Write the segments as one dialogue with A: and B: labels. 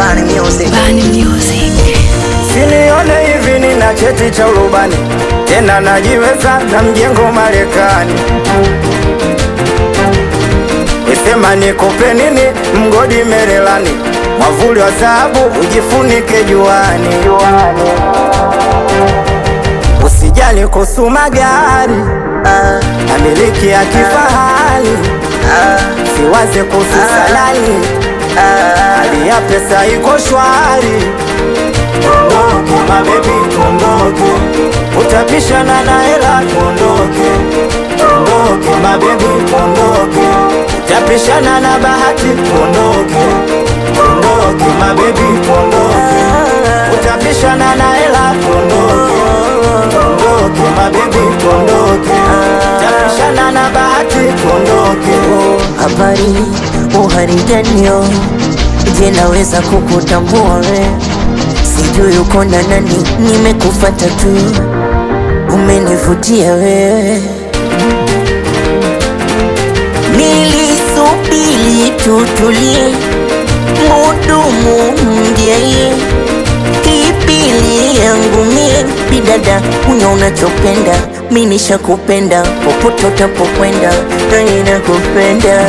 A: Bani Music.
B: Bani Music.
C: Sinione hivi nina cheti cha urubani tena najiweza na mjengo Marekani. Wesema nikupe nini mgodi Merelani, mwavuli wa dhahabu ujifunike juani. Usijali kuhusu magari
A: Ah,
C: na miliki ya kifahari,
A: ah,
C: siwaze kuhusu salari,
A: ah.
C: hali ya pesa iko shwari. Tuondoke mabebi, tuondoke, utapishana na hela. Tuondoke, tuondoke mabebi, tuondoke, utapishana na bahati. Tuondoke, tuondoke mabebi, tuondoke, utapishana na hela. Tuondoke, tuondoke mabebi, tuondoke, utapishana na bahati. Tuondoke.
A: Habari uharijanio, je, naweza kukutambua we? Sijui uko na nani, nimekufata tu, umenivutia wewe. Nilisubiri tutulie, mudumu mjeye Kipili yangu mie bidada, unya unachopenda, mi nishakupenda popote utapokwenda, nani nakupenda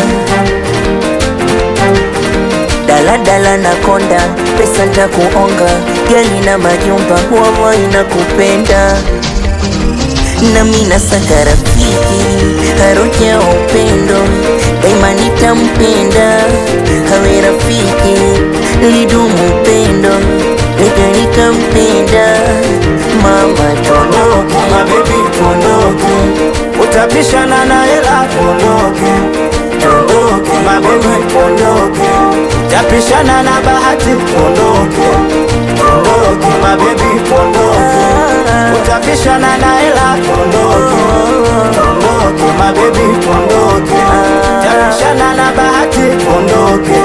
A: daladala na konda, pesa ntakuonga, gari na majumba, wawa inakupenda nami nasaka rafiki harufu ya upendo daima nitampenda hawe rafiki lidumu upendo nika nikampenda mama
C: Tuondoke
A: tonoke
C: mabebi, tuondoke, utapishana na hela. Tuondoke, tuondoke mabebi, tuondoke, utapishana na bahati. Tuondoke, tuondoke mabebi, tuondoke, utapishana na hela. Tuondoke, tuondoke mabebi, tuondoke, utapishana na bahati. Tuondoke,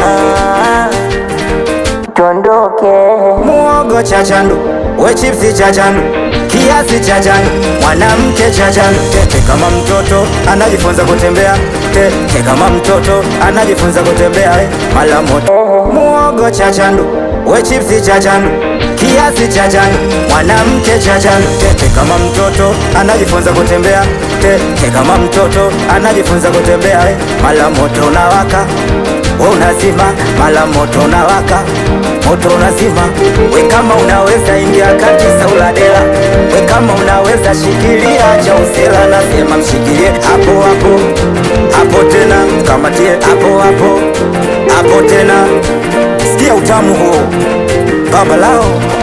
A: tondoke
C: muogo cha chandu, we chipsi cha chandu, kiasi cha chandu, mwanamke cha chandu. Tete kama mtoto anajifunza kutembea, tete kama mtoto anajifunza kutembea. eh, Mala moto muogo cha chandu, we chipsi cha chandu, kiasi cha chandu, mwanamke cha chandu. Tete kama mtoto anajifunza kutembea, tete kama mtoto anajifunza kutembea. eh, Mala moto unawaka we unazima, mala moto unawaka, moto unazima. We kama unaweza ingia kati sauladela, we kama unaweza shikilia cha usela, nasema mshikilie hapo hapo hapo tena, kamatie hapo hapo hapo tena, sikia utamu huo baba lao